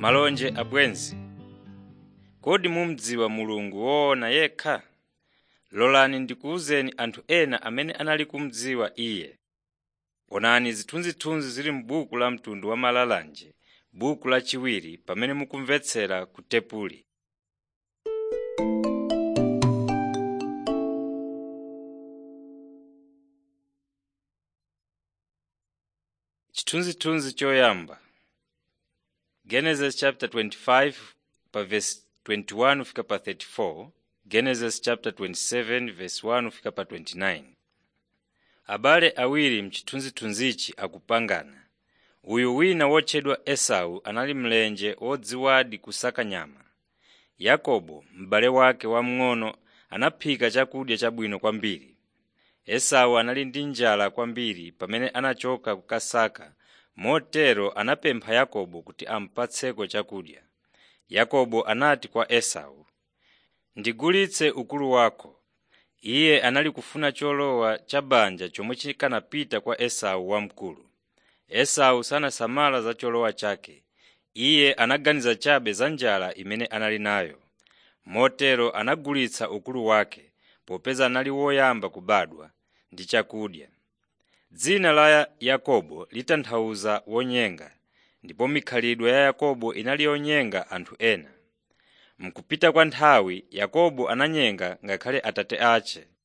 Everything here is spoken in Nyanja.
Malonje abwenzi, kodi mumudziwa Mulungu woona yekha? Lolani ndikuwuzeni anthu ena amene anali kumudziwa Iye. Onani zithunzithunzi zili m'buku la mtundu wa malalanje buku lachiwiri pamene mukumvetsera ku tepuli. Chithunzithunzi choyamba Genesis chapter 25 pa verse 21 fika pa 34, Genesis chapter 27 verse 1 fika pa 29. Abale awiri m'chithunzithunzichi akupangana. Uyu wina wotchedwa Esau anali mlenje wodziwadi kusaka nyama. Yakobo, m'bale wake wamng'ono anaphika chakudya chabwino kwambiri. Esau anali ndi njala kwambiri pamene anachoka kukasaka motero anapempha Yakobo kuti amupatseko chakudya. Yakobo anati kwa Esau, “Ndigulitse ukulu wako.” Iye anali kufuna cholowa cha banja chomwe chikanapita kwa Esau wamkulu. Esau sanasamala za cholowa chake. Iye anaganiza chabe za njala imene anali nayo. Motero anagulitsa ukulu wake popeza anali woyamba kubadwa ndi chakudya. Dzina la Yakobo litanthauza wonyenga, ndipo mikhalidwe ya Yakobo inali yonyenga anthu ena. Mkupita kwa nthawi Yakobo ananyenga ngakhale atate ace.